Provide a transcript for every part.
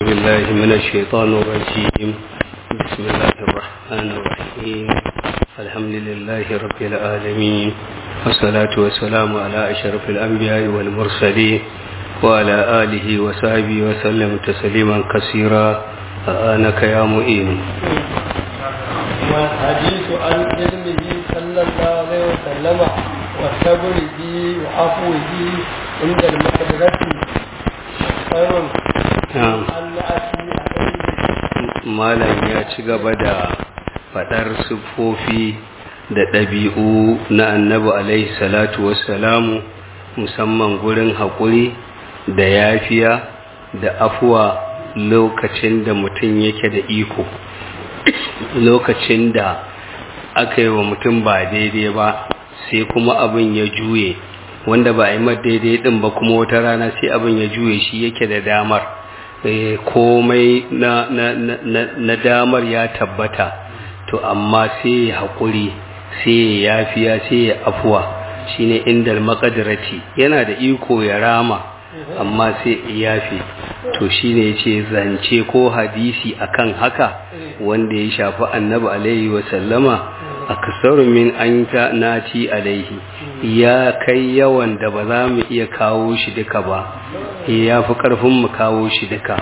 بالله من الشيطان الرجيم بسم الله الرحمن الرحيم الحمد لله رب العالمين والصلاة والسلام على أشرف الأنبياء والمرسلين وعلى آله وصحبه وسلم تسليما كثيرا آنك يا مؤين والحديث عن علمه صلى الله عليه وسلم وصبره وعفوه عند المقدرة خير نعم أن أتي عليه malam ya ci gaba da faɗar siffofi da ɗabi'u na annabi alaihi salatu wassalamu musamman gurin haƙuri da yafiya da afuwa lokacin da mutum yake da iko lokacin da aka yi wa mutum ba daidai ba sai kuma abin ya juye wanda ba a yi mar daidai ɗin ba kuma wata rana sai abin ya juye shi yake da damar Eh, komai na, na, na, na, na damar ya tabbata to amma sai ya haƙuri sai ya yafiya sai ya afuwa shine indal maqadirati yana da iko ya rama amma sai ya yafi to shine yace zance ko hadisi akan haka wanda ya shafi annabi alaihi wa sallama aksaru min an ta naci alaihi ya kai yawan da ba za mu iya kawo shi duka ba ya fi ƙarfin mu kawo shi duka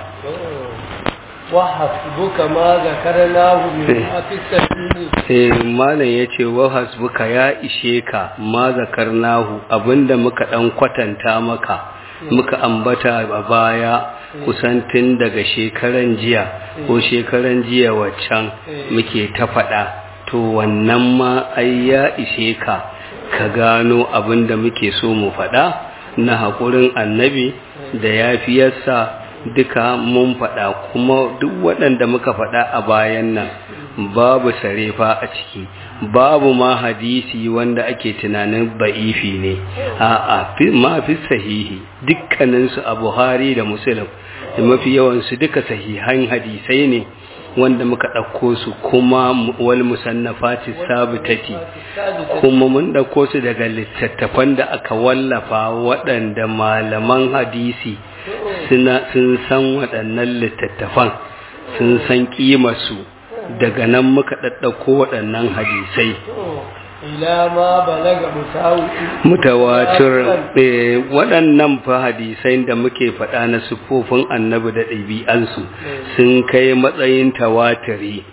وحسبك ما ذكرناه من في السبيل eh malam yace wa hasbuka ya ishe ka ma zakarnahu abinda muka dan kwatanta maka muka ambata a baya kusan tun daga shekaran jiya ko shekaran jiya waccan muke ta faɗa to wannan ma ai ya ishe ka ka gano abinda muke so mu faɗa na haƙurin annabi da yafiyarsa duka mun faɗa kuma duk waɗanda muka faɗa a bayan nan babu sarefa a ciki babu ma hadisi wanda ake tunanin ba'ifi ne a'a ma fi sahihi dukkaninsu a buhari da muslim da mafi yawansu duka sahihan hadisai ne wanda muka ɗauko su kuma wal musannafati sabitati kuma mun ɗauko su daga littattafan da aka wallafa waɗanda malaman hadisi sun san waɗannan littattafan sun san ƙimarsu daga nan muka ɗaɗɗauko waɗannan hadisai ila ma balaga mutawi mutawatir eh, waɗannan fa hadisai da muke faɗa na siffofin annabi da ɗabi'ansu sun kai matsayin tawatiri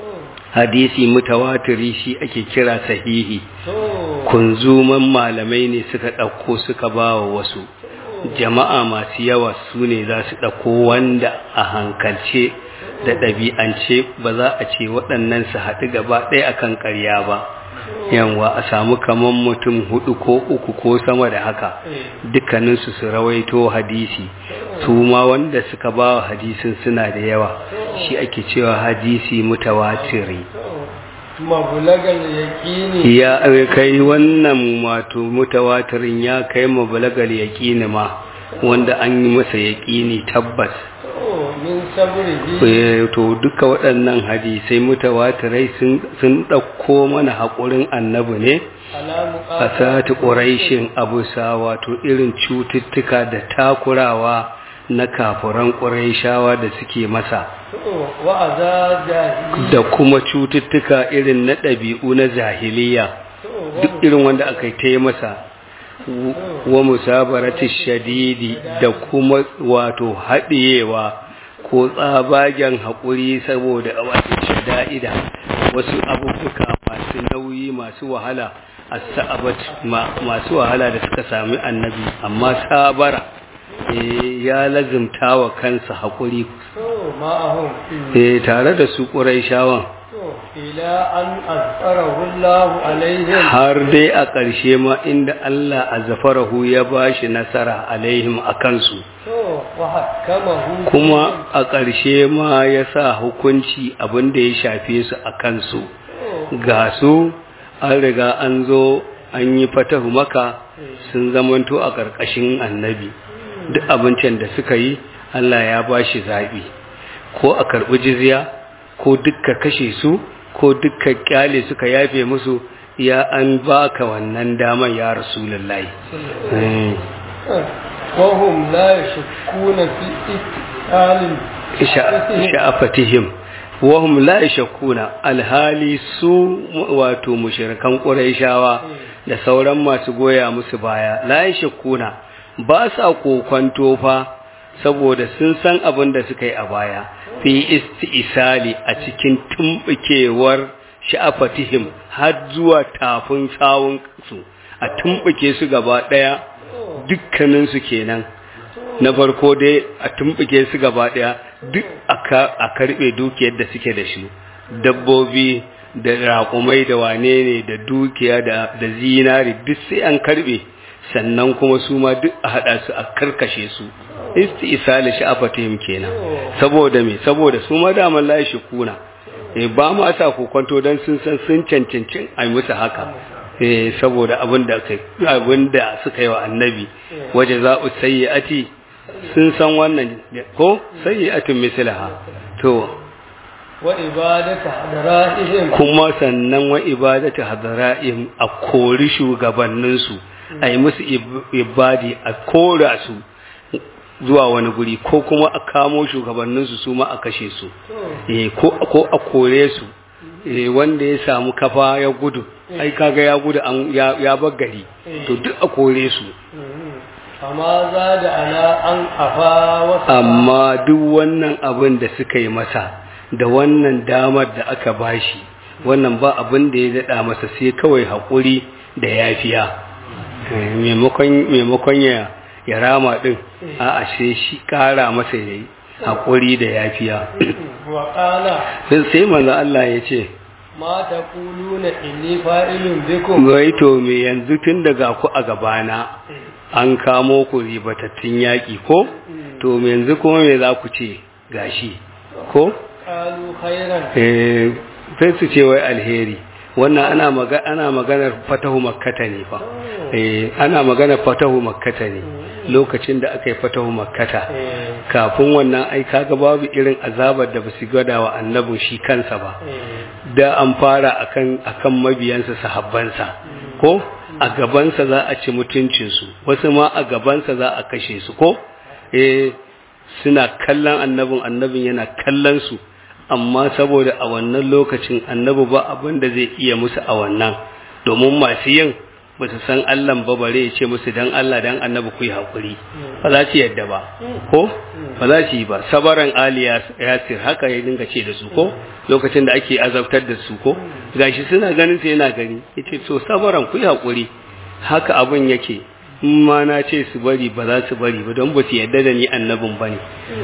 hadisi mutawatiri shi ake kira sahihi kunzuman malamai ne suka ɗauko suka ba wa wasu jama'a masu yawa su ne za su ɗauko wanda a hankalce da ɗabi'ance ba za a ce waɗannan su haɗu gaba ɗaya akan ƙarya ba yanwa a samu kaman mutum hudu ko uku ko sama da haka dukkaninsu su rawaito hadisi su ma wanda suka ba wa hadisin suna da yawa shi ake cewa hadisi mutawatiri mabulagal yaqini ya kai wannan wato mutawatirin ya kai mabulagal yaqini ma wanda an yi masa yaqini tabbas min sabrihi Eh, to duka waɗannan hadisai mutawatirai sun sun ɗauko mana haƙurin annabi ne ala a sati ƙuraishin abusa wato irin cututtuka da takurawa na kafuran ƙuraishawa da suke masa wa azaja da kuma cututtuka irin na ɗabi'u na zahiliya duk irin wanda aka yi ta yi masa wa musabarati shadidi da kuma wato haɗiyewa ko tsabagen haƙuri saboda wato shada'ida wasu abubuwa masu nauyi masu wahala a sa'abat masu wahala da suka sami annabi amma sabara eh, ya lazimta wa kansa haƙuri ma'ahum eh, tare da su ƙurai shawan ila an azfarahu Allah alaihim har dai a ƙarshe ma inda Allah a zafarahu ya ba shi nasara alaihim a kansu wa hakamahu kuma a ƙarshe ma ya sa hukunci abin da ya shafe su a kansu ga su an riga an zo an yi fatahu maka sun zamanto a ƙarƙashin annabi duk abincin da suka yi Allah ya ba shi zaɓi ko a karɓi jizya ko dukka kashe su ko dukka kyale suka yafe musu ya an baka wannan daman ya rasulullahi Eh. وهم لا يشكون في اتقال sha'afatihim wahum la yashkuna alhali su wato mushrikan quraishawa da sauran masu goya musu baya la yashkuna ba sa kokonto fa saboda sun san abin da suka yi a baya fi isti'isali a cikin tumbukewar sha'afatihim har zuwa tafin sawun su a tumbuke su gaba daya dukkanin su kenan na farko dai a tumbuke su gaba daya duk a karbe dukiyar da suke da shi dabbobi da raƙumai da wane ne da dukiya da zinari duk sai an karbe sannan kuma su ma duk a haɗa su a karkashe su isti isali sha'afatihim kenan saboda me saboda su ma daman layi shi kuna e ba ma sa kokonto don sun san sun cancancin a musu haka e saboda abin da abin da suka yi wa annabi waje za'u sayyi'ati sun san wannan ko sayyi'atun mislaha to wa ibadatu hadara'ihim kuma sannan wa ibadatu hadara'ihim a kori shugabanninsu a yi musu ibadi a kora su zuwa wani guri ko kuma a kamo shugabanninsu su ma a kashe su ko a kore su wanda ya samu kafa ya gudu ai kaga ya gudu ya bar gari to duk a kore su amma za da ana an afa wasu amma duk wannan abin da suka yi masa da wannan damar da aka bashi wannan ba abin da ya daɗa masa sai kawai haƙuri da yafiya maimakon ya ya rama din a ashe shi kara masa yayi hakuri da yafiya wa qala sai manzo Allah ya ce ma taquluna inni fa'ilun bikum wai to me yanzu tun daga ku a gabana an kamo ku ribatattun yaki ko to me yanzu kuma me za ku ce gashi ko qalu khairan eh sai su ce wai alheri wannan ana maga ana maganar fatahu makkata ne fa eh ana maganar fatahu makkata ne lokacin da aka yi fatahu makkata kafin wannan ai kaga babu irin azabar da basu gada wa annabin shi kansa ba da an fara akan akan mabiyansa sahabbansa ko a gabansa za a ci mutuncin su wasu ma a gabansa za a kashe su ko eh suna kallon annabin annabin yana kallon su amma saboda a wannan lokacin annabi ba abin da zai iya musu a wannan domin masu yin ba su san Allah ba bare ya ce musu dan Allah dan annabi ku yi hakuri ba za su yadda ba ko ba za su yi ba sabaran ali yasir haka ya dinga ce da su ko lokacin da ake azabtar da su ko gashi suna ganin sai yana gani yace to sabaran ku yi hakuri haka abin yake in ma na ce su bari ba za su bari ba don ba su yadda da ni annabin ba ne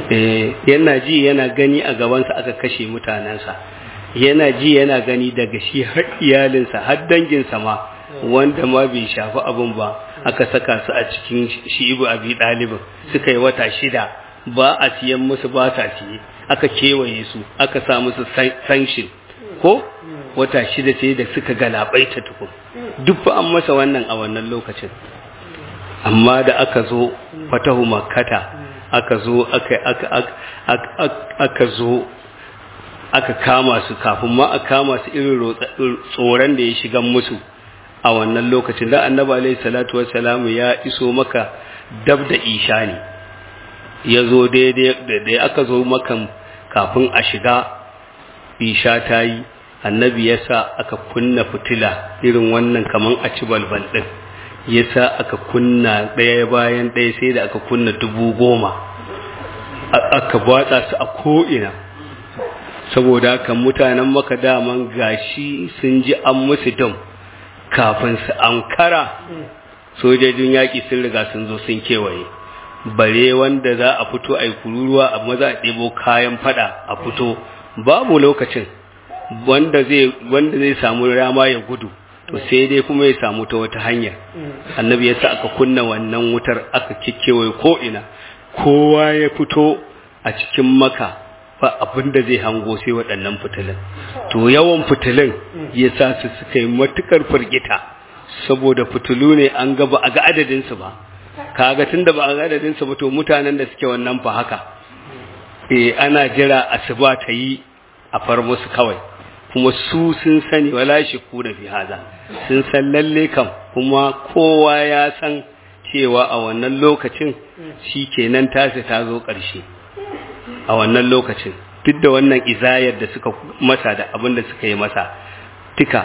yana ji yana gani a gabansa aka kashe mutanensa yana ji yana gani daga shi har iyalinsa har danginsa ma wanda ma bai shafi abin ba aka saka su a cikin shi ibu abi ɗalibin suka yi wata shida ba a siyan musu ba sa siye aka kewaye su aka sa musu sanction ko wata shida sai da suka galabaita tukun duk an masa wannan a wannan lokacin amma da aka zo fatahu makkata aka zo aka aka aka zo aka kama su kafin ma a kama su irin tsoron da ya shiga musu a wannan lokacin da annabi alaihi salatu wassalamu ya iso maka dab da isha ne ya zo daidai da aka zo makan kafin a shiga isha ta yi annabi ya sa aka kunna fitila irin wannan kaman a ci balbal ɗin ya sa aka kunna ɗaya bayan ɗaya sai da aka kunna dubu goma aka batsa su a ko'ina saboda haka mutanen maka daman gashi sun ji an musu dam kafin su ankara sojojin yaƙi sun riga sun zo sun kewaye bare wanda za a fito a yi kururuwa a maza a ɗebo kayan fada a fito babu lokacin wanda zai wanda zai samu rama ya gudu to sai dai kuma ya samu ta wata hanya annabi ya sa aka kunna wannan wutar aka kikkewaye ko ina kowa ya fito a cikin maka ba abin da zai hango sai waɗannan fitilin to yawan fitilin ya sa su suka yi matukar firgita saboda fitilu ne an ga ba a ga adadinsu ba kaga tunda ba a ga adadinsu ba to mutanen da suke wannan fa haka eh ana jira asuba ta yi a far musu kawai kuma su sun sani wala shi ku da fi haza sun san lalle kam kuma kowa ya san cewa a wannan lokacin shi kenan tasi ta zo ƙarshe a wannan lokacin duk da wannan izayar da suka masa da abin da suka yi masa tika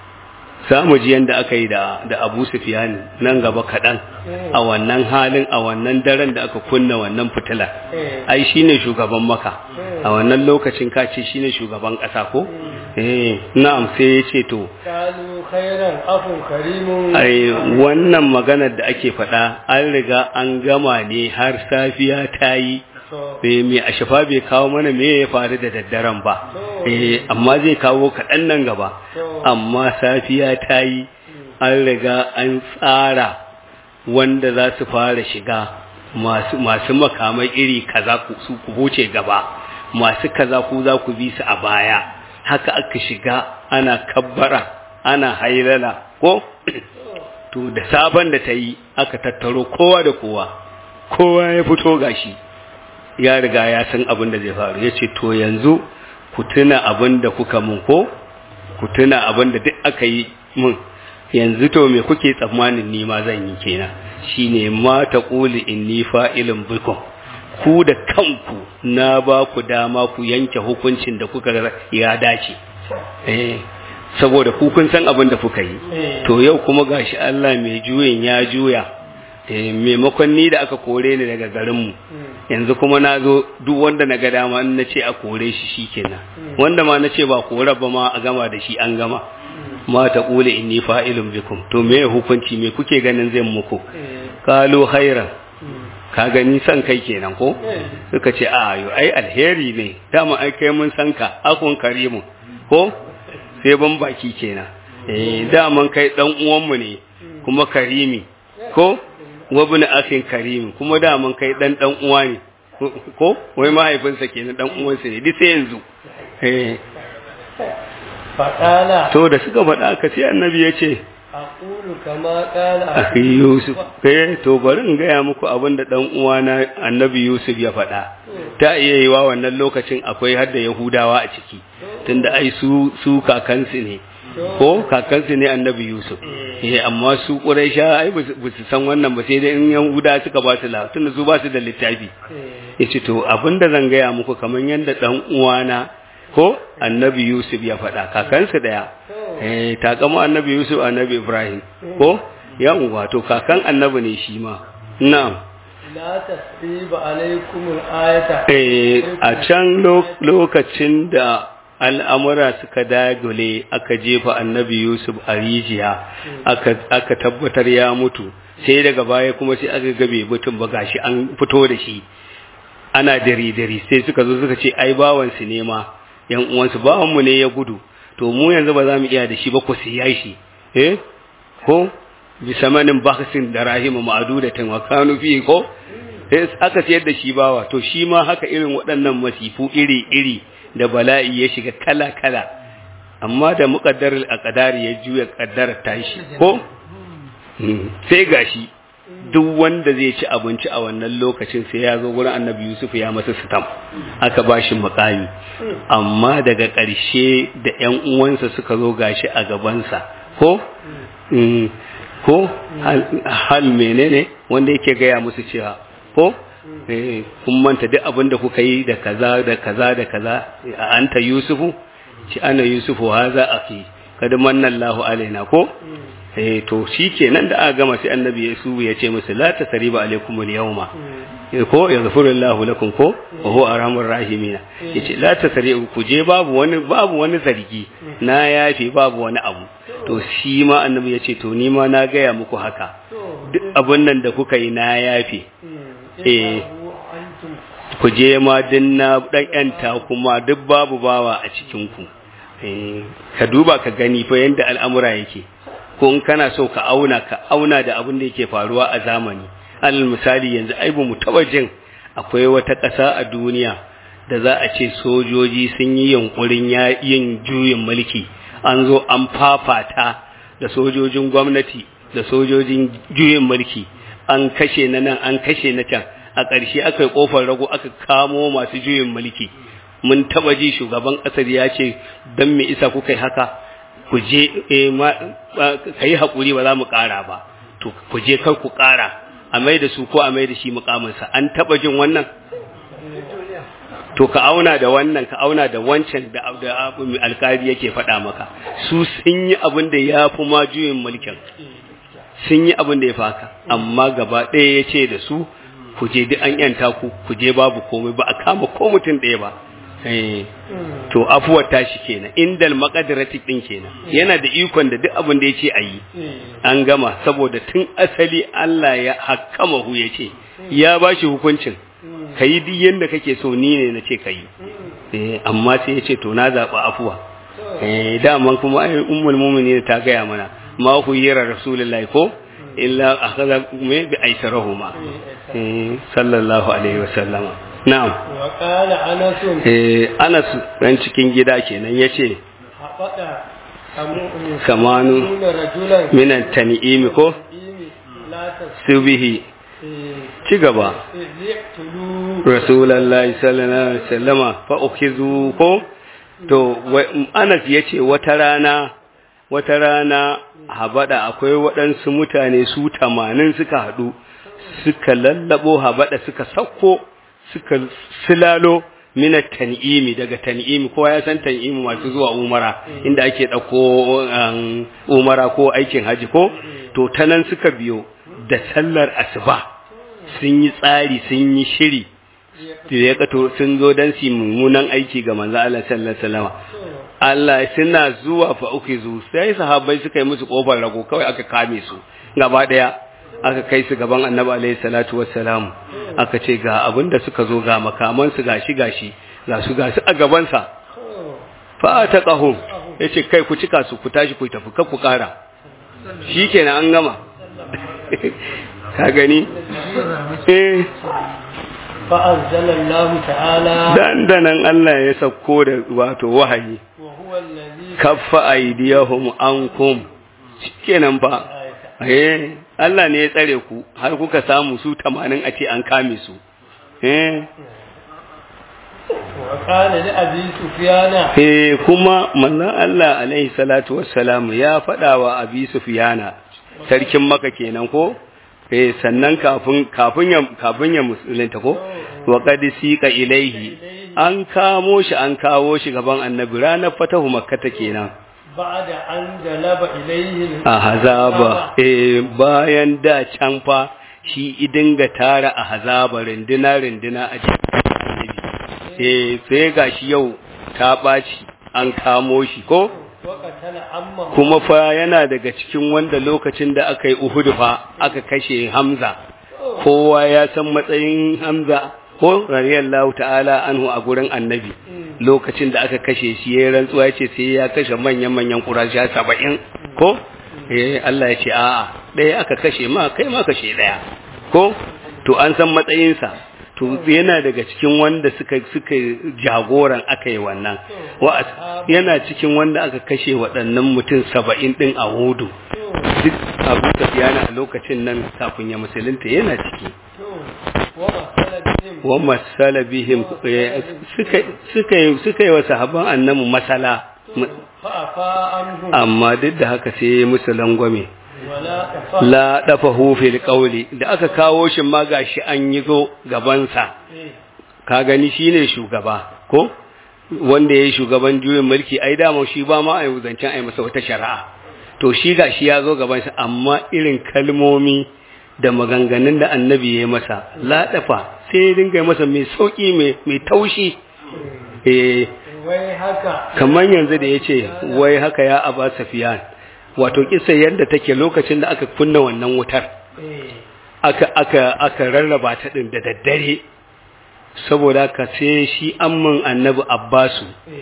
samu ji yanda aka yi da da Abu Sufyan nan gaba kaɗan a wannan halin a wannan daren da aka kunna wannan fitila ai shine shugaban maka a wannan lokacin ka ce shine shugaban ƙasa ko eh na'am sai ya ce to kalu khairan afun karimun ai wannan maganar da ake faɗa an riga an gama ne har safiya ta yi eh me a shafa bai kawo mana me ya faru da daddaren ba eh amma zai kawo kaɗan nan gaba amma safiya ta yi an riga an tsara wanda za su fara shiga masu masu makamai iri kaza ku su ku wuce gaba masu kaza ku za ku bi su a baya haka aka shiga ana kabbara ana hailala ko to da sabon da ta yi aka tattaro kowa da kowa kowa ya fito gashi ya riga ya san abin da zai faru ya ce to yanzu ku tuna abin da kuka mun ko ku tuna abin da duk aka yi mun yanzu to me kuke tsammanin ni ma zan yi kenan shine ma ta quli inni fa'ilun bikum ku da kanku na ba ku dama ku yanke hukuncin da kuka ya dace eh saboda ku kun san abin da kuka yi to yau kuma gashi Allah mai juyin ya juya eh maimakon ni da aka kore ni daga garinmu yanzu kuma na zo duk wanda na ga dama na ce a kore shi shikenan wanda ma na ce ba kore ba ma a gama da shi an gama ma ta kule inni fa'ilun bikum to me hukunci me kuke ganin zai muku kalu khairan ka gani san kai kenan ko suka ce a yo ai alheri ne dama ai kai mun san ka akun karimu ko sai ban baki kenan eh daman kai dan uwanmu ne kuma karimi ko wabin akhin karim kuma daman kai dan dan uwa ne ko wai mahaifinsa kenan dan uwansa ne duk sai yanzu eh faɗala to da suka faɗa ka sai annabi ya ce aqulu kama qala akhi yusuf eh to bari in gaya muku abin da dan uwana annabi yusuf ya faɗa ta iya yi wa wannan lokacin akwai har da yahudawa a ciki tunda ai su su kakansu ne ko kakansu ne annabi yusuf eh amma su quraisha ai ba su san wannan ba sai dai in yahuda suka ba su la tunda su ba su da littafi yace to abinda zan gaya muku kaman yanda dan uwana ko annabi yusuf ya faɗa kakansu daya eh takama annabi yusuf annabi ibrahim ko yan wato kakan annabi ne shi ma na'am la tasriba alaikum al-ayata eh a can lokacin da al'amura suka dagule aka jefa annabi Yusuf a rijiya aka tabbatar ya mutu sai daga baya kuma sai aka gabe mutum ba gashi an fito da shi ana dare-dare sai suka zo suka ce ai bawansu ne ma yan uwansu bawanmu ne ya gudu to mu yanzu ba za mu iya da shi ba ku siya shi eh ko bisamanin baksin da rahimu ma'adudatin wa kanu fi ko sai aka siyar da shi bawa to shi ma haka irin waɗannan masifu iri-iri da bala'i ya shiga kala-kala amma da muƙaddar alƙadari ya juya ƙaddar tashi ko sai gashi duk wanda zai ci abinci a wannan lokacin sai ya zo gurin annabi yusuf ya masa sitam aka ba shi makami amma daga ƙarshe da ‘yan uwansa suka zo gashi a gabansa ko ko hal menene wanda yake gaya musu cewa ko kun manta duk abin da kuka yi da kaza da kaza da kaza a anta yusufu ci ana yusufu haza aki kada manna Allahu alaina ko eh to shikenan da aka gama sai annabi Yesu ya ce musu la tasriba alaikum al-yawma ko yaghfiru Allahu lakum ko wa huwa arhamur rahimin yace la tasriba ku je babu wani babu wani zargi na yafi babu wani abu to shi ma annabi ya ce to ni ma na gaya muku haka duk abin nan da kuka yi na yafi eh ku je ma din na dan yanta kuma duk babu bawa a cikin ku eh ka duba ka gani fa yanda al'amura yake ko in kana so ka auna ka auna da abin da yake faruwa a zamani alal misali yanzu ai ba mu taba jin akwai wata ƙasa a duniya da za a ce sojoji sun yi yunkurin yin juyin mulki an zo an fafata da sojojin gwamnati da sojojin juyin mulki an kashe na nan an kashe na can a ƙarshe aka yi ƙofar rago aka kamo masu juyin mulki mun taba ji shugaban ƙasar ya ce don me isa kuka yi haka ku je ka yi haƙuri ba za mu ƙara ba to ku je kar ku ƙara a mai da su ko a mai da shi mukaminsa an taba jin wannan to ka auna da wannan ka auna da wancan da da alkali yake faɗa maka su sun yi abin da ya fi ma juyin mulkin sun yi abin da ya faka amma gaba ɗaya ya ce da su ku je duk an yanta ku ku je babu komai ba a kama ko mutum ɗaya ba Eh, to afuwar tashi kenan indal maqadirati din kenan yana da ikon da duk abin da yace ayi an gama saboda tun asali Allah ya hakkama hu yace ya bashi hukuncin kai duk yanda kake so ni ne nace kai eh amma sai yace to na zaba afuwa eh daman kuma ai ummul mu'minin ta gaya mana ma hu yira rasulullahi ko illa akhadha me bi aisarahuma eh sallallahu alaihi wasallam na'am وقال أنس eh Anas ran cikin gida kenan yace حبط أمر kamanu رجلا minan tan'imi ko لا subihi ci gaba يقتلوا rasulullahi sallallahu alaihi wasallama fa ukhizu ko to wa- Anas yace wata rana wata rana habada akwai waɗansu mutane su 80 suka hadu suka lallabo habada suka sakko suka silalo minat tan'imi daga tan'imi kowa ya san tan'imi masu zuwa umara inda ake ɗauko um, umara ko aikin haji ko to ta nan suka biyo da sallar asuba sun yi tsari sun yi shiri da ya kato sun zo don su yi mummunan aiki ga manzo Allah sallallahu alaihi wasallam Allah suna zuwa fa uku zu sai sahabbai suka yi musu kofar rago kawai aka kame su gaba daya aka kai su gaban Annabi alaihi salatu wassalam aka ce ga abinda suka zo ga makaman su gashi gashi ga su gashi a gaban sa fa taqahum yace kai ku cika su ku tashi ku tafi kar ku kara shikenan an gama ka gani eh فأنزل الله تعالى dandanan Allah ya sauko da wato wahayi وهو الذي kaffa aydiyahum ankum shikenan fa eh Allah ne ya tsare ku har kuka samu su 80 a ce an kame su eh وقال لأبي سفيان eh kuma manzon Allah alaihi salatu wassalam ya faɗa wa Abi Sufyana sarkin Makka kenan ko eh sannan kafin kafin ya kafin ya musulunta ko wa qad siqa ilaihi an kamo shi an kawo shi gaban annabi ranar fatahu makkata kenan بعد أن جلب إليه a hazaba eh bayan da can fa shi idinga tara a hazaba rinduna rinduna a cikin annabi eh sai gashi yau ta ɓaci an kamo shi ko وقتل عمه kuma fa yana daga cikin wanda lokacin da aka yi Uhud fa aka kashe Hamza kowa ya san matsayin Hamza ko radiyallahu ta'ala anhu a gurin Annabi lokacin da aka kashe shi yayin rantsuwa yace sai ya kashe manyan manyan Quraysh 70 ko eh Allah ya ce a'a ɗaya aka kashe ma kai ma kashe ɗaya ko to an san matsayinsa to yana daga cikin wanda suka suka jagoran aka yi wannan wa yana cikin wanda aka kashe waɗannan mutum saba'in ɗin a hudu duk abu tafiyana a lokacin nan kafin ya musulunta yana ciki ومثل بهم wa masala bihim eh, suka suka yi suka yi wa sahabban annabi masala M- فأفا عنهم amma duk da haka sai ya musu langwame ولا أفا la dafa fil qawli da aka kawo shi ma gashi an yi zo gabansa ka gani shine shugaba ko wanda yayi shugaban juyin mulki ai dama shi ba ma ai zancen ai masa wata shari'a to shi gashi ya zo gaban sa amma irin kalmomi da maganganun da annabi ya yi masa la dafa sai ya dinga masa mai sauki mai mai taushi eh wai haka kamar yanzu da yace wai haka ya aba safiyan wato kisa yadda take lokacin da aka kunna wannan wutar eh aka aka aka rarraba ta din da daddare saboda ka sai shi amman annabi abbasu eh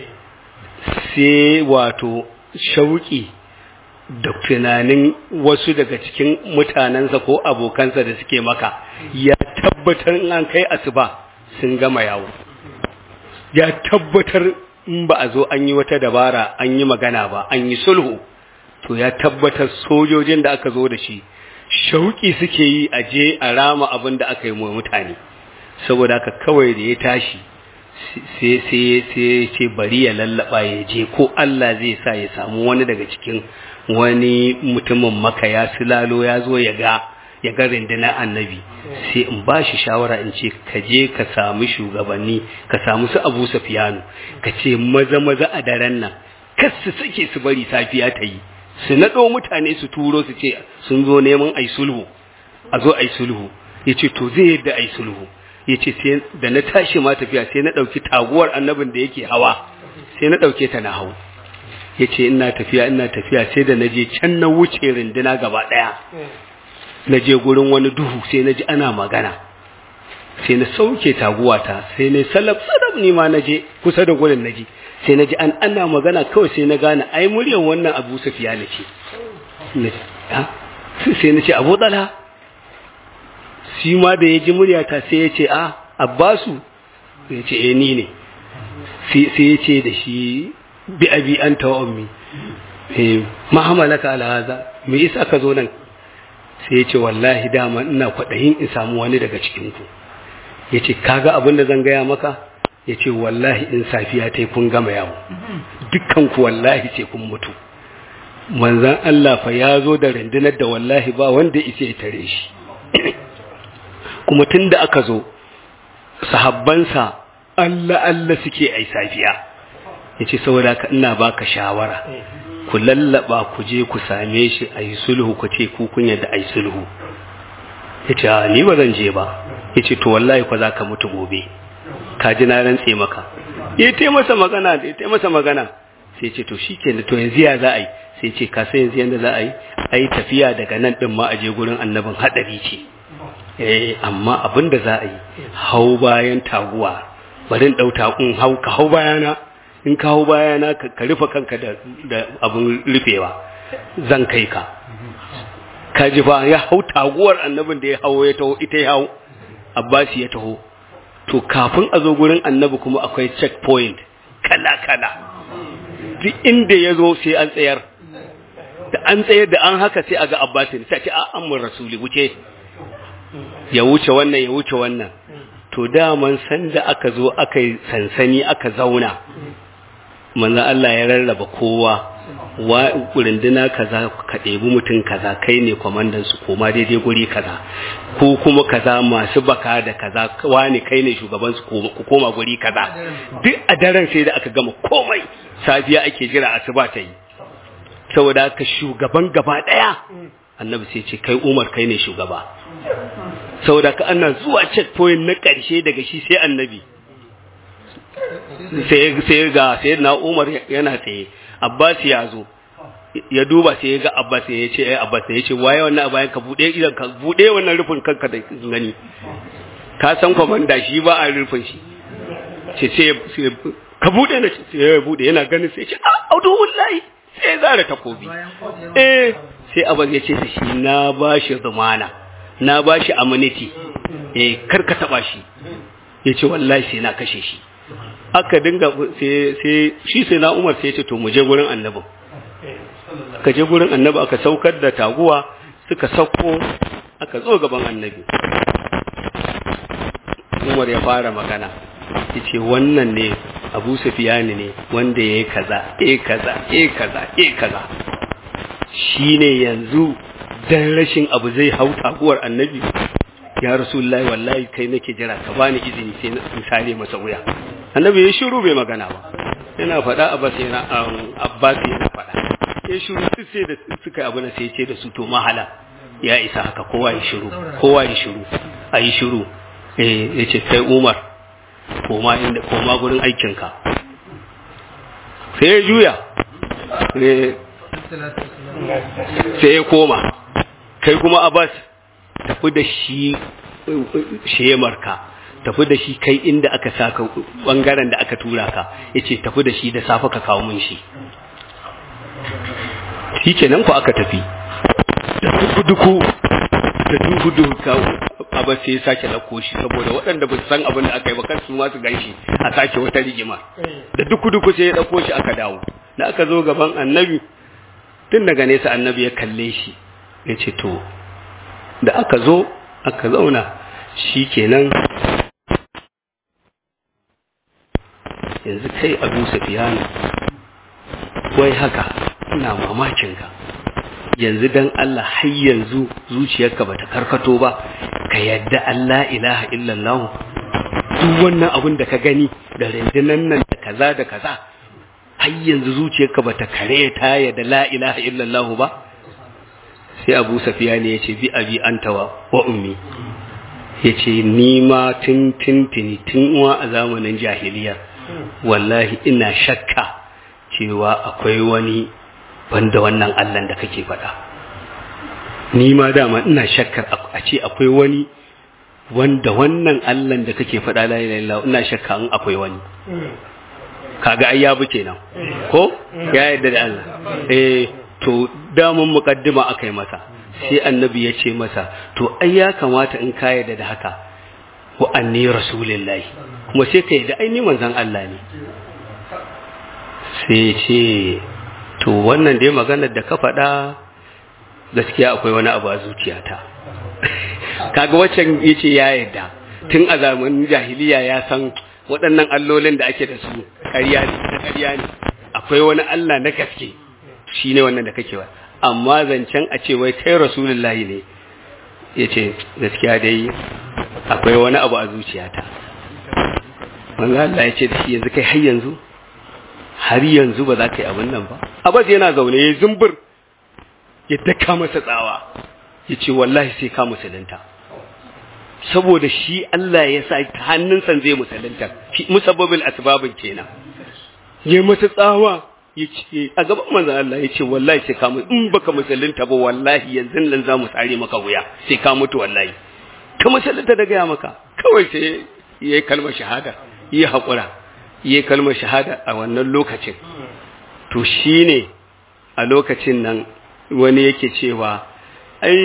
sai wato shauki da tunanin wasu daga cikin mutanensa ko abokansa da suke maka ya tabbatar in an kai asuba sun gama yawo ya tabbatar in ba a zo an yi wata dabara an yi magana ba an yi sulhu to ya tabbatar sojojin da aka zo da shi shauki suke yi a je a rama abin da aka yi wa mutane saboda haka kawai da ya tashi sai sai sai ce bari ya lallaba ya je ko Allah zai sa ya samu wani daga cikin wani mutumin maka ya silalo ya zo ya ga ya ga rundunar annabi sai in ba shi shawara in ce ka je ka samu shugabanni ka samu su abu safiyanu ka ce maza maza a daren nan kas su sake su bari safiya ta yi su naɗo mutane su turo su ce sun zo neman ai sulhu a zo ai sulhu ya ce to zai yadda ai sulhu ya ce sai da na tashi ma tafiya sai na ɗauki taguwar annabin da yake hawa sai na ɗauke ta na hau ya ce ina tafiya ina tafiya sai da na je can na wuce rinduna gaba ɗaya na je gurin wani duhu sai na ji ana magana sai na sauke taguwata sai na salaf salaf ni ma na je kusa da gurin na je sai na ji an ana magana kawai sai na gane ai muryar wannan abu safiya na ce sai na ce abu tsala shi ma da ya ji muryata sai ya ce a abbasu ya ce eh ni ne sai ya ce da shi bi abi an tawa ummi ma hamalaka ala haza me yasa ka zo nan sai ya ce wallahi dama ina kwaɗayin in samu wani daga cikinku ya ce kaga abin da zan gaya maka ya ce wallahi in safiya ta kun gama yawo dukkanku wallahi ce kun mutu manzan Allah fa ya zo da rundunar da wallahi ba wanda isa ya tare shi kuma tun da aka zo sahabbansa Allah Allah suke ai safiya ya ce saboda ka ina baka shawara ku lallaba ku je ku same shi a yi sulhu ku ce ku kun yadda a yi sulhu ya ce ni ba zan je ba ya ce to wallahi kwa za ka mutu gobe ka ji na rantse maka ya te masa magana ya te masa magana sai ce to shi ke to yanzu ya za a yi sai ce ka sai yanzu yadda za a yi a yi tafiya daga nan ɗin ma a je gurin annabin haɗari ce eh amma abin da za a yi hau bayan taguwa bari in ɗau takun hau ka hau bayana in ka hau bayana ka rufe kanka da abin rufewa zan kai ka ka ji fa ya hau taguwar annabin da ya hau ya taho ita ya hau abbasi ya taho to kafin a zo gurin annabi kuma akwai checkpoint kala-kala duk inda ya zo sai an tsayar da an tsayar da an haka sai a ga abbasin sai ce a amur rasuli wuce ya wuce wannan ya wuce wannan to daman sanda aka zo aka yi sansani aka zauna manzan Allah ya rarraba kowa wa runduna kaza ka ɗebi mutum kaza kai ne kwamandan su koma daidai guri kaza ko kuma kaza masu baka da kaza wani kai ne shugaban su ku koma guri kaza duk a daren sai da aka gama komai safiya ake jira asuba ta yi saboda haka shugaban gaba ɗaya annabi sai ce kai umar kai ne shugaba saboda ka ana zuwa checkpoint na ƙarshe daga shi sai annabi sai ga sai na umar yana tsaye abbas ya zo ya duba sai ya ga abbas ya ce ai abbas ya ce waye wannan a bayan ka bude idan ka bude wannan rufin kanka da gani ka san komanda shi ba a rufin shi ce sai ka bude na sai ya bude yana ganin sai ya ce a audu wallahi sai ya zara takobi eh sai abbas ya ce da shi na bashi zamana na bashi amenity eh kar ka taba shi ya ce wallahi sai na kashe shi aka dinga sai shi sai na umar sai ya ce to mu je gurin annabin aka je gurin annabi aka saukar da taguwa suka sauko aka zo gaban annabi umar ya fara magana ya ce wannan ne abu sufiyani ne wanda ya yi kaza e kaza e kaza e kaza shi ne yanzu dan rashin abu zai hau taguwar annabi ya rasulullahi wallahi kai nake jira ka bani izini sai na sare masa wuya annabi ya shiru bai magana ba yana faɗa abbas yana abbas yana faɗa ya shiru sai da suka abu na sai ce da su to mahala ya isa haka kowa ya shiru kowa ya shiru a yi shiru eh ya ce kai umar koma inda koma gurin aikinka sai ya juya sai ya koma kai kuma abbas tafi da shi shemarka tafi da shi kai inda aka saka bangaren da aka tura ka yace tafi da shi da safe ka kawo mun shi shikenan ku aka tafi da duku da duku duku ka aba sai ya sake dauko shi saboda waɗanda ba su san abin da aka yi ba kar su ma su ganshi a sake wata rigima da duku duku sai ya dauko shi aka dawo da aka zo gaban annabi tun daga nesa annabi ya kalle shi ya ce to da aka zo aka zauna shi kenan yanzu kai abu safiyanu wai haka ina mamakinka yanzu dan Allah har yanzu zuciyarka bata karkato ba ka yadda Allah ilaha illallah duk wannan abin da ka gani da rundunan nan da kaza da kaza har yanzu zuciyarka bata kare ta yadda la ilaha illallah ba sai Abu Safiya ne yace bi abi anta wa wa ummi yace ni ma tun tun tun uwa a zamanin jahiliya wallahi ina shakka cewa akwai wani banda wannan Allah da kake faɗa ni ma dama ina shakkar a ce akwai wani wanda wannan Allah da kake faɗa la ilaha illallah ina shakka in akwai wani kaga ai ya buke nan ko ya yarda da Allah eh to damun muqaddima akai masa sai annabi ya ce masa to ai ya kamata in ka yarda da haka wa anni rasulullahi kuma sai ka yarda ai ni manzon Allah ne sai ce to wannan dai maganar da ka faɗa gaskiya akwai wani abu a zuciyata kaga waccan yace ya yarda tun a zamanin jahiliya ya san waɗannan allolin da ake da su ƙarya ne na ƙarya ne akwai wani Allah na gaske shine wannan da kake wa amma zancen a ce wai kai rasulullahi ne yace gaskiya dai akwai wani abu a zuciyata manzo Allah ya ce da shi yanzu kai har yanzu har yanzu ba za ka yi abin nan ba abbas yana zaune ya zumbur ya daka masa tsawa ya ce wallahi sai ka musulunta saboda shi Allah ya sa ta hannunsa zai musulunta musabbabil asbabin kenan ya masa tsawa ya ce a gaban manzon Allah ya ce wallahi sai ka mutu in baka musulunta ba wallahi yanzu nan za mu tsare maka wuya sai ka mutu wallahi ka musulunta da gaya maka kawai sai ya yi kalmar shahada ya haƙura yi kalmar shahada a wannan lokacin to shi ne a lokacin nan wani yake cewa ai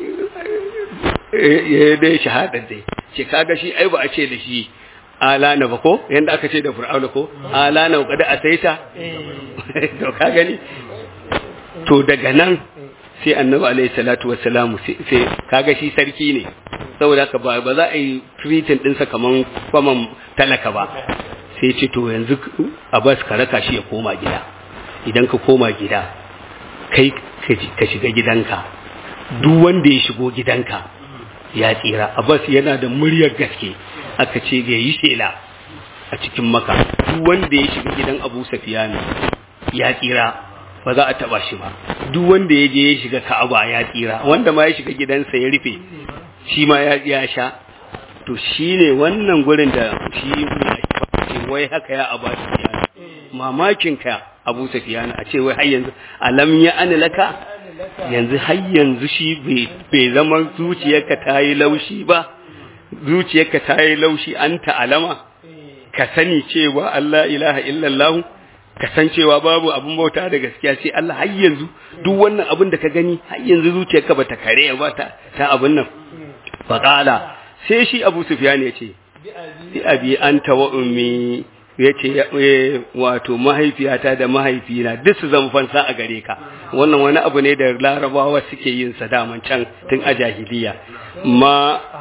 ya dai shahadar dai ce kaga shi ai ba a ce da shi alana ba ko yanda aka ce da fir'auna ko alana wa kada asaita to ka gani to daga nan sai annabi alaihi salatu wassalamu sai kaga shi sarki ne saboda haka ba za a yi treating ɗinsa kaman kwaman talaka ba sai ce to yanzu abbas ka raka shi ya koma gida idan ka koma gida kai ka shiga gidanka duk wanda ya shigo gidanka ya tsira abbas yana da muryar gaske aka ce ga yi shela a cikin maka duk wanda ya shiga gidan abu safiyanu ya tsira ba za a taba shi ba duk wanda ya je ya shiga ka'aba ya tsira wanda ma ya shiga gidansa ya rufe shi ma ya sha to shine wannan gurin da shi ce wai haka ya abu sufiyana mamakin ka abu sufiyana a ce wai har yanzu alam ya ana laka yanzu har yanzu shi bai zama zuciyarka ta yi laushi ba zuciyarka ta yi laushi an ta'alama ka sani cewa Allah ilaha illallah ka san cewa babu abin bauta da gaskiya sai Allah har yanzu duk wannan abin da ka gani har yanzu zuciyarka bata kare ba ta ta abin nan faqala sai shi Abu Sufyan ya ce bi abi anta wa ummi yace wato mahaifiyata da mahaifina duk su zama fansa a gare ka wannan wani abu ne da larabawa suke yin sa daman can tun a jahiliya ma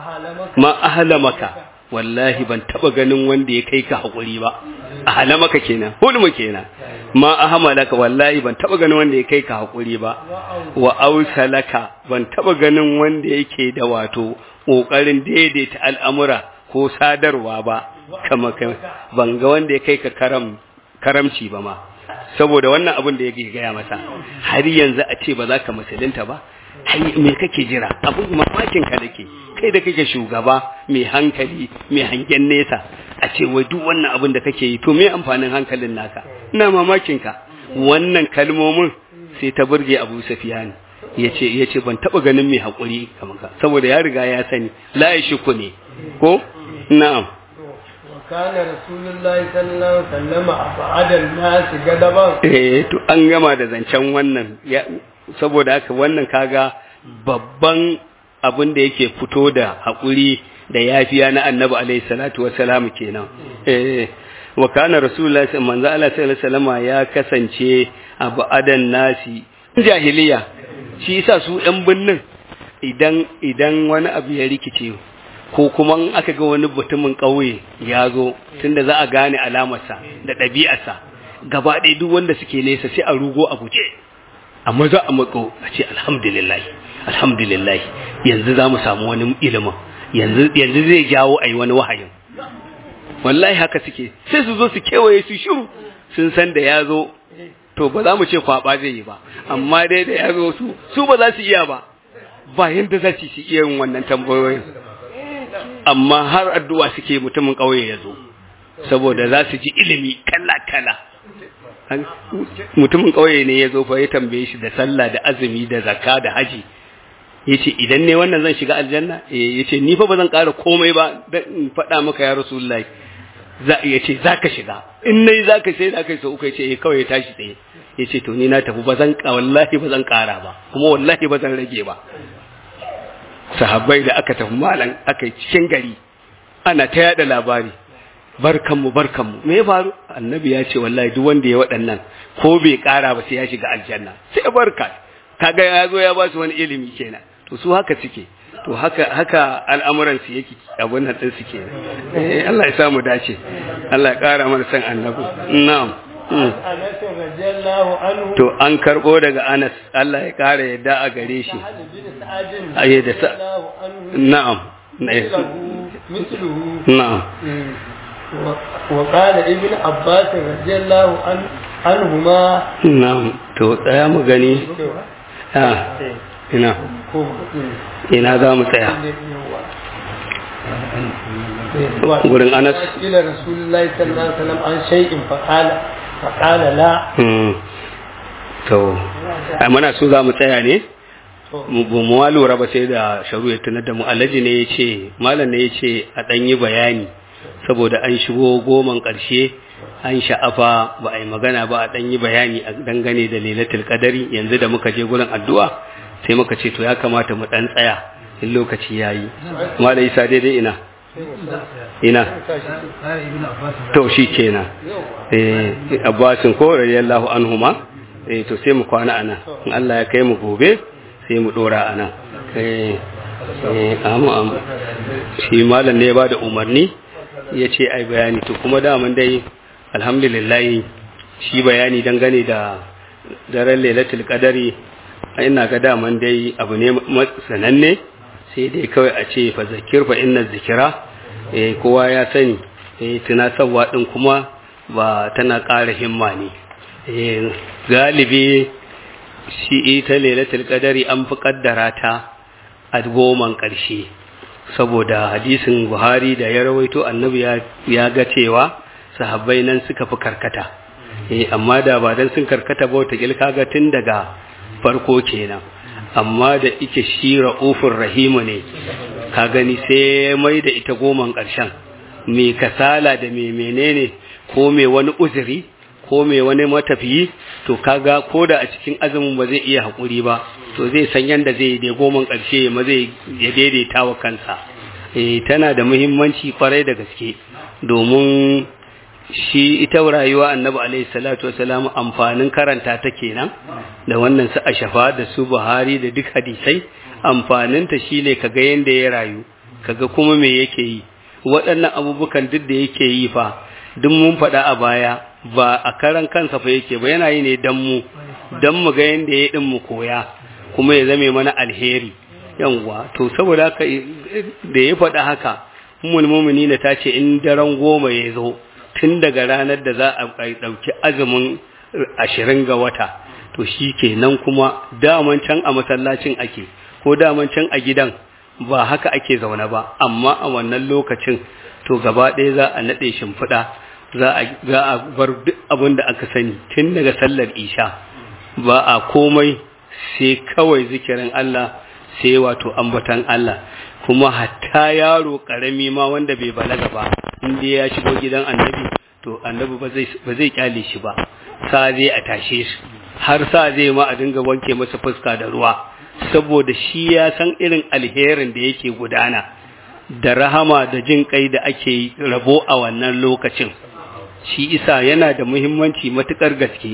ma ahlamaka wallahi ban taba ganin wanda ya kai ka hakuri ba ahlamaka kenan hulmu kenan ma ahmalaka wallahi ban taba ganin wanda ya kai ka hakuri ba wa ausalaka ban taba ganin wanda yake da wato kokarin daidaita al'amura ko sadarwa ba kama ban ga wanda ya kai ka karam karamci ba ma saboda wannan abin da yake gaya masa har yanzu a ce ba za ka musulunta ba me kake jira abin mamakin ka dake kai da kake shugaba mai hankali mai hangen nesa a ce wai duk wannan abin da kake yi to me amfanin hankalin naka ina mamakin ka wannan kalmomin sai ta burge Abu Sufyan yace yace ban taba ganin mai hakuri kamar ka saboda ya riga ya sani la yashku ne ko na'am وكان رسول الله صلى الله عليه وسلم أبعد الناس غضبا eh to an gama da zancen wannan saboda haka wannan kaga babban abin da yake fito da hakuri da yafiya na annabi alaihi salatu wassalam kenan eh wa kana rasulullahi manzo Allah sallallahu alaihi wasallam ya kasance abadan nasi jahiliya shi yasa su ɗan binnin idan idan wani abu ya rikice ko kuma in aka ga wani mutumin ƙauye ya zo tunda za a gane alamarsa da ɗabi'arsa gaba ɗaya duk wanda suke nesa sai a rugo a guje amma za a matso a ce alhamdulillah alhamdulillah yanzu za mu samu wani ilimin yanzu yanzu zai jawo a yi wani wahayin wallahi haka suke sai su zo su kewaye su shiru sun san da ya zo to ba za mu ce kwaba zai yi ba amma dai da ya zo su su ba za su iya ba ba yanda za su iya yin wannan tambayoyin amma har addu'a suke mutumin ƙauye ya zo saboda za su ji ilimi kala-kala mutumin ƙauye ne ya zo fa ya tambaye shi da sallah da azumi da zakka da haji ya ce idan ne wannan zan shiga aljanna ya ce ni fa ba zan ƙara komai ba don faɗa maka ya rasulullahi ya ce za ka shiga in na yi za ka sai za ka yi sau uku ya ce kawai ya tashi tsaye ya ce to ni na tafi ba zan wallahi ba zan ƙara ba kuma wallahi ba zan rage ba sahabbai da aka tafi malam aka yi cikin gari ana ta yada labari barkanmu barkanmu me ya faru annabi ya ce wallahi duk wanda ya waɗannan ko bai ƙara ba sai ya shiga aljanna sai barka kaga ya zo ya ba su wani ilimi kenan to su haka suke to haka haka al'amuran su yake abun nan din suke eh Allah ya samu dace Allah ya ƙara mana san annabi na'am to an karbo daga Anas Allah ya ƙara yadda a gare shi aye da sa na'am na'am وقال ابن عباس رضي الله عنهما نعم to tsaya mu gani ah ina ina za mu tsaya gurin Anas ila rasulullahi sallallahu alaihi wasallam an shay'in faqala faqala la to ai muna so za mu tsaya ne mu ma lura ba sai da sharu ya tunar da mu alhaji ne ya ce malam ne ya ce a ɗan yi bayani saboda an shigo goman ƙarshe an sha'afa ba a yi magana ba a ɗan yi bayani a dangane da lailatul qadari yanzu da muka je gurin addu'a sai muka ce to ya kamata mu ɗan tsaya in lokaci ya yi malam isa daidai ina ina to shi kenan eh abbasin ko radiyallahu anhuma eh to sai mu kwana ana in Allah ya kai mu gobe sai mu dora ana eh eh amu amu shi malam ne ya bada umarni ya ce ai bayani to kuma daman dai alhamdulillah shi bayani dangane da daren lailatul qadari ina ga daman dai abu ne sananne sai dai kawai a ce fa zakir fa inna zikira eh kowa ya sani eh tunatarwa din kuma ba tana ƙara himma ne eh galibi shi ita lailatul qadari an fi kaddara ta a goman ƙarshe saboda hadisin Buhari da ya rawaito annabi ya ga cewa sahabbai nan suka fi karkata eh amma da ba dan sun karkata ba wata kilka ga tun daga farko kenan amma da ike shi ra'ufur rahimu ne ka gani sai mai da ita goman ƙarshen mai kasala da mai menene ko mai wani uzuri ko mai wani matafiyi to kaga ko da a cikin azumin ba zai iya haƙuri ba to zai san yadda zai da goman ƙarshe ma zai ya daidaita wa kansa eh tana da muhimmanci kwarai da gaske domin shi ita rayuwa annabi alaihi salatu wasalam amfanin karanta ta kenan da wannan su ashafa da su buhari da duk hadisai amfanin ta shine kaga yanda ya rayu kaga kuma me yake yi waɗannan abubukan duk da yake yi fa duk mun faɗa a baya ba a karan kansa fa yake ba yana yi ne dan mu dan mu ga yanda ya din mu koya kuma ya zame mana alheri yanwa to saboda haka da ya faɗa haka ummul mu'minina ta ce in daren goma ya zo tun daga ranar da za a ɗauki azumin ashirin ga wata to shi ke nan kuma daman can a masallacin ake ko daman can a gidan ba haka ake zaune ba amma a wannan lokacin to gaba ɗaya za a naɗe shimfiɗa za a bar duk abin da aka sani tun daga sallar isha ba a komai sai kawai zikirin Allah sai wato ambatan Allah kuma hatta yaro ƙarami ma wanda bai balaga ba inda ya shigo gidan annabi to annabi ba zai kyale shi ba sa zai a tashe shi har sa zai ma a dinga wanke masa fuska da ruwa saboda shi ya san irin alherin da yake gudana da rahama da jin kai da ake rabo a wannan lokacin shi isa yana da muhimmanci matukar gaske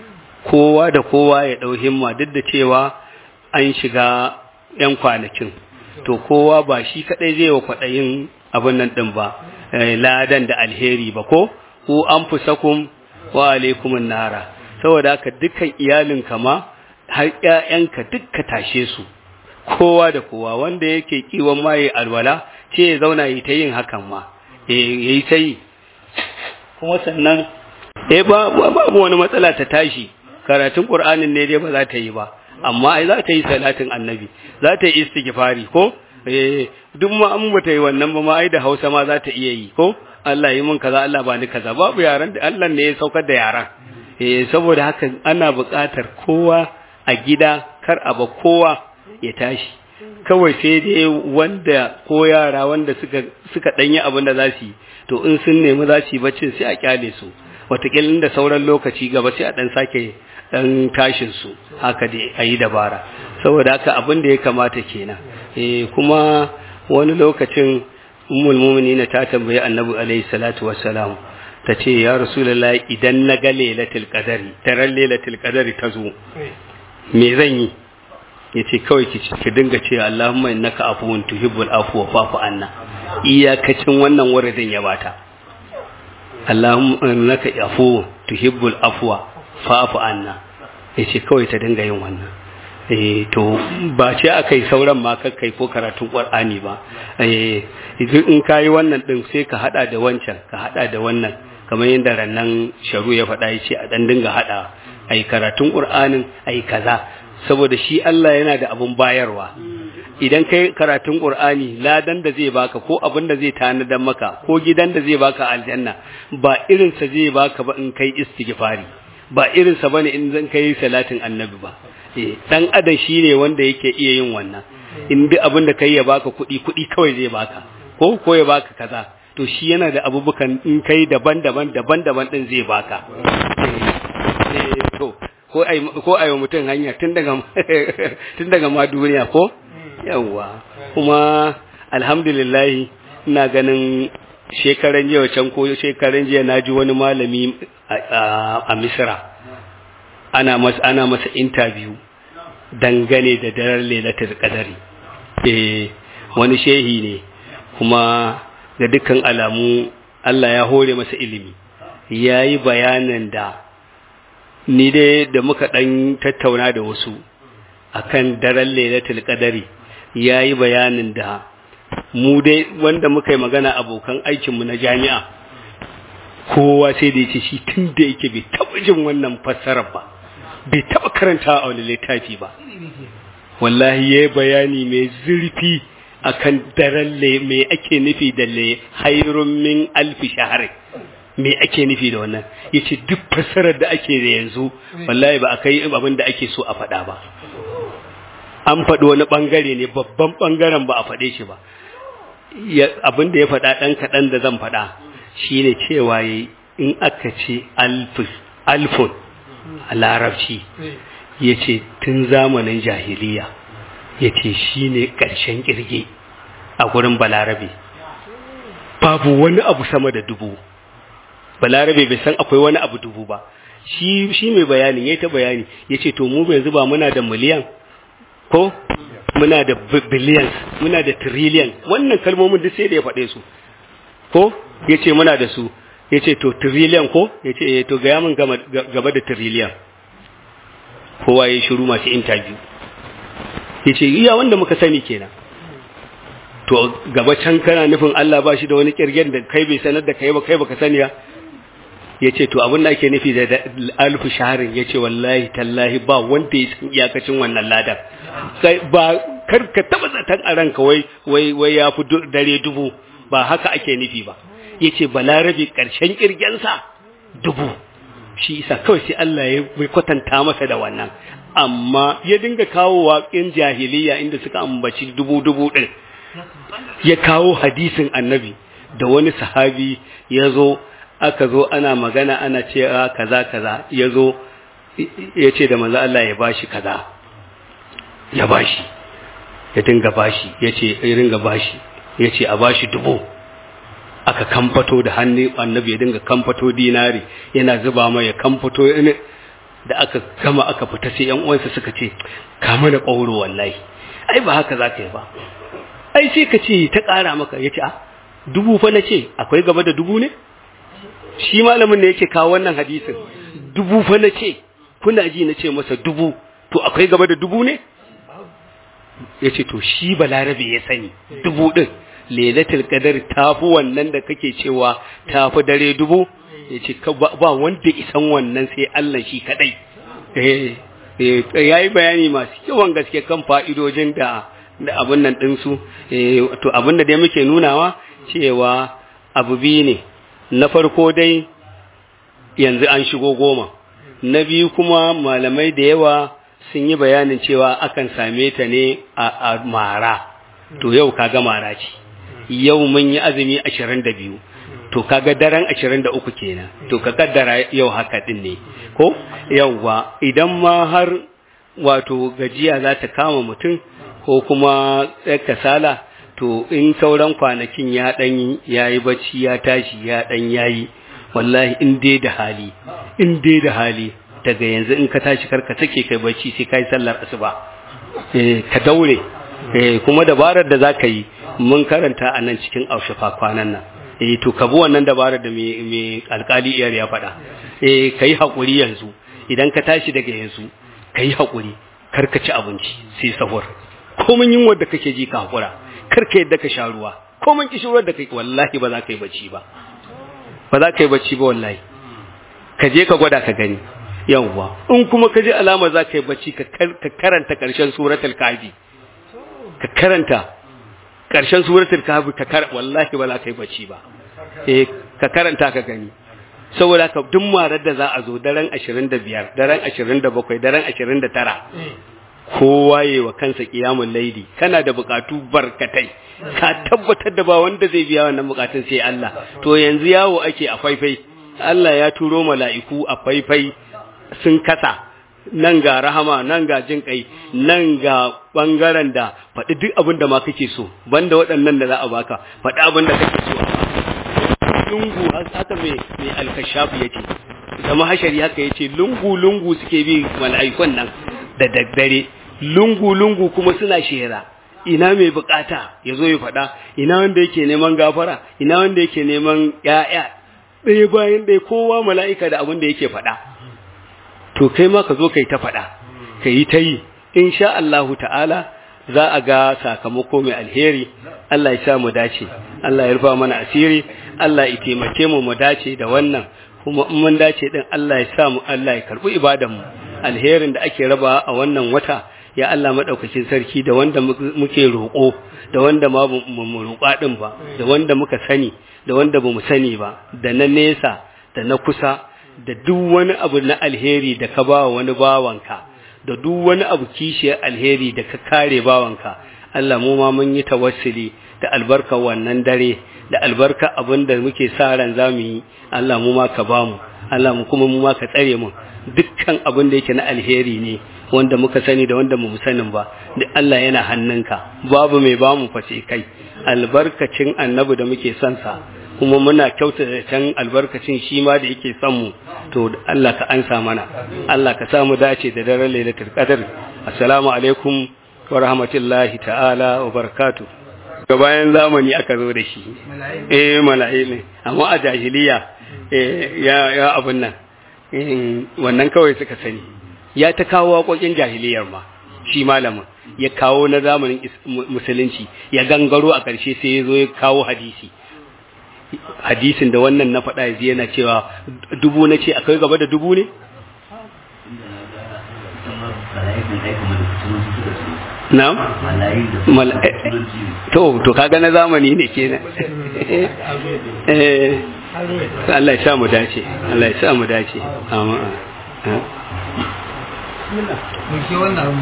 kowa da kowa ya dau himma duk da cewa an shiga yan kwanakin to kowa ba shi kadai zai wa kwaɗayin abin nan ɗin ba ladan da alheri ba ko ku an fusakun wa alaikumun nara saboda haka dukkan iyalin kama har ƴaƴanka duk ka tashe su kowa da kowa wanda yake kiwon maye alwala ce ya zauna yi ta yin hakan ma yayi ta yi kuma sannan eh ba babu wani matsala ta tashi karatun qur'anin ne dai ba za ta yi ba amma ai za ta yi salatin annabi za ta yi istighfari ko eh duk ma an bata yi wannan ba ma ai da Hausa ma za ta iya yi ko Allah yi mun kaza Allah ba ni kaza babu yaran da Allah ne ya saukar da yaran eh saboda haka ana buƙatar kowa a gida kar a ba kowa ya tashi kawai sai dai wanda ko yara wanda suka suka danyi abin da za su yi to in sun nemi za su yi baccin sai a kyale su wataƙila da sauran lokaci gaba sai a dan sake dan tashin su haka dai a yi dabara saboda haka abin da ya kamata kenan eh kuma wani lokacin ummul mu'minin ta tambayi annabi alaihi salatu wassalam ta ce ya rasulullahi idan na ga lailatul qadari daren lailatul qadari ta zo me zan yi yace kawai ki ki dinga ce Allahumma innaka afuwun tuhibbul afwa fa'fu anna iyakacin wannan wuridin ya bata Allahumma innaka afuwun tuhibbul afwa fa'fu anna yace kawai ta dinga yin wannan eh to ba ce akai sauran ma kai ko karatun Qur'ani ba eh in kai wannan din sai ka hada da wancan ka hada da wannan kamar yadda rannan sharu ya faɗa yace a dan dinga hada ai karatun Qur'anin ai kaza saboda shi Allah yana da abun bayarwa idan kai karatun Qur'ani ladan da zai baka ko abin da zai tanadar maka ko gidan da zai baka aljanna ba irin sa zai baka ba in kai istighfari ba irin sa bane in zan kai salatin annabi ba eh dan adam shine wanda yake iya yin wannan in duk abin da kai ya baka kuɗi kuɗi kawai zai baka ko ko ya baka kaza to shi yana da abubukan in kai daban-daban daban-daban din zai baka eh to ko ai ko ai mutum hanya tun daga tun daga ma duniya ko yawa kuma alhamdulillah ina ganin shekaran jiya can ko shekaran jiya naji wani malami a Misra ana masa ana masa interview dangane da daren lailatul qadari eh wani shehi ne kuma ga dukkan alamu Allah ya hore masa ilimi yayi bayanan da ni dai da muka dan tattauna da wasu akan daren lailatul qadari yayi bayanin da mu dai wanda muka yi magana abokan aikinmu na jami'a kowa sai da yace shi tun da yake bai taba jin wannan fassarar ba bai taba karanta a wani littafi ba wallahi yayi bayani mai zurfi akan daren me ake nufi da le hayrun min alfi shahri me ake nufi da wannan yace duk fassarar da ake da yanzu wallahi ba akai abin da ake so a faɗa ba an faɗi wani ɓangare ne babban ɓangaren ba a faɗe shi ba abin da ya faɗa ɗan kaɗan da zan faɗa shi ne cewa in aka ce alfun a larabci ya ce tun zamanin jahiliya ya ce shi ne ƙarshen ƙirge a gurin balarabe babu wani abu sama da dubu balarabe bai san akwai wani abu dubu ba shi mai bayani ya ta bayani ya ce to mu yanzu ba muna da miliyan ko muna da billions muna da trillion wannan kalmomin duk sai da ya faɗe su ko ya ce muna da su ya ce to trillion ko ya ce to gaya min gaba da trillion kowa ya shiru masu interview ya ce iya wanda muka sani kenan to gaba can kana nufin Allah ba shi da wani kirgen da kai bai sanar da kai ba kai baka sani ya ya ce to abin da ake nufi da alfu shaharin ya ce wallahi tallahi ba wanda ya san iyakacin wannan ladan ba kar ka taba zaton a ranka wai wai wai ya fi dare dubu ba haka ake nufi ba ya ce balarabe ƙarshen ƙirgensa dubu shi isa kawai sai Allah ya bai kwatanta masa da wannan amma ya dinga kawo waƙin jahiliya inda suka ambaci dubu dubu ɗin ya kawo hadisin annabi da wani sahabi ya zo aka zo ana magana ana ce kaza kaza ya zo ya ce da manzo Allah ya bashi kaza ya bashi ya dinga bashi ya ce ya dinga bashi ya ce a bashi dubu aka kamfato da hannu annabi ya dinga kamfato dinari yana zuba mai ya kamfato da aka gama aka fita sai yan uwansa suka ce ka mana ƙauro wallahi ai ba haka za ka yi ba ai sai ka ce ta ƙara maka ya ce a dubu fa na ce akwai gaba da dubu ne shi malamin ne yake kawo wannan hadisin dubu fa na ce kuna ji na ce masa dubu to akwai gaba da dubu ne ya ce to shi balarabe ya sani dubu ɗin lailatul qadar tafi wannan da kake cewa tafi dare dubu ya ce ba wanda isan wannan sai Allah shi kadai ya yi bayani masu yawan gaske kan fa'idojin da da abin nan ɗinsu to abin da dai muke nunawa cewa abu biyu ne na farko dai yanzu an shigo goma na biyu kuma malamai da yawa sun yi bayanin cewa akan same ta ne a mara to yau kaga mara ce yau mun yi azumi ashirin da biyu to kaga daren ashirin da uku kenan to ka kaddara yau haka din ne ko yauwa idan ma har wato gajiya za ta kama mutum ko kuma kasala to in sauran kwanakin ya dan yayi bacci ya tashi ya dan yayi wallahi in dai da hali in dai da hali daga yanzu in ka tashi karka take kai bacci sai kai sallar asuba eh ka daure eh kuma dabarar da zaka yi mun karanta a nan cikin aushafa kwanan nan eh to ka bi wannan dabarar da me me alkali iyar ya faɗa eh kai hakuri yanzu idan ka tashi daga yanzu kai hakuri karka ci abinci sai sahur komin yunwar da kake ji ka hakura karka yadda ka sha ruwa komin kishirwar da kake wallahi ba za ka yi bacci ba ba za ka yi bacci ba wallahi ka je ka gwada ka gani yawwa in kuma ka ji alama za ka yi bacci ka karanta ƙarshen suratul kafi ka karanta ƙarshen suratul kafi ka kar wallahi ba za ka yi bacci ba eh ka karanta ka gani saboda ka duk marar da za a zo daren 25 daren 27 daren 29 kowa yi wa kansa kiyamun laidi kana da bukatu barkatai ka tabbatar da ba wanda zai biya wannan bukatun sai Allah to yanzu yawo ake a faifai Allah ya turo mala'iku a faifai sun kasa nan ga rahama nan ga jin kai nan ga bangaren da faɗi duk abin da ma kake so banda waɗannan da za a baka faɗi abin da kake so lungu haka mai mai alkashafu yace zama hashari haka yace lungu lungu suke bi mala'ikun nan da daddare lungu lungu kuma suna shera ina mai bukata ya zo ya faɗa ina wanda yake neman gafara ina wanda yake neman ƴaƴa ɗaya bayan ɗaya kowa mala'ika da abin da yake faɗa to kai ma ka zo kai ta faɗa ka yi ta yi insha Allahu ta'ala za a ga sakamako mai alheri Allah ya sa mu dace Allah ya rufa mana asiri Allah ya taimake mu mu dace da wannan kuma in mun dace din Allah ya sa mu Allah ya karbi ibadan mu alherin da ake raba a wannan wata ya Allah madaukakin sarki da wanda muke roƙo da wanda ma mu roƙa din ba da wanda muka sani da wanda bamu sani ba da na nesa da na kusa da duk wani abu na alheri da ka ba wani bawanka da duk wani abu kishiyar alheri da ka kare bawanka Allah mu ma mun yi tawassuli da albarka wannan dare da albarka abin da muke sa ran zamu yi Allah mu ma ka ba mu Allah mu kuma mu ma ka tsare mu dukkan abin da yake na alheri ne wanda muka sani da wanda mu sanin ba duk Allah yana hannunka babu mai ba mu face kai albarkacin annabi da muke son sa kuma muna kyautata can albarkacin shi ma da yake son mu to Allah ka ansa mana Allah ka sa mu dace da daren lailatul qadr assalamu alaikum wa rahmatullahi ta'ala wa barakatuh ga bayan zamani aka zo da shi eh mala'i ne amma a jahiliya eh ya ya abun nan wannan kawai suka sani ya ta kawo waƙoƙin jahiliyar ma shi malamin ya kawo na zamanin musulunci ya gangaro a ƙarshe sai ya zo ya kawo hadisi hadisin da wannan na faɗa yanzu yana cewa dubu na ce akwai gaba da dubu ne? na? to to kaga na zamani ne kenan eh Allah ya sa mu dace Allah ya sa mu dace amma mu ke wannan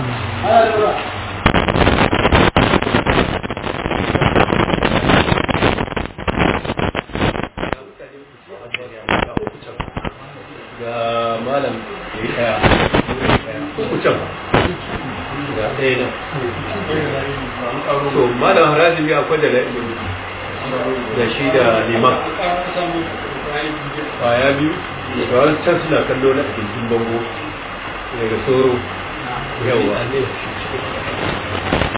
ga malam ya yi ɗaya kucan ga ɗaya nan so malam harajin ya kwada da da shi da liman kwaya biyu ga wani can suna kallo na a bango daga soro yawa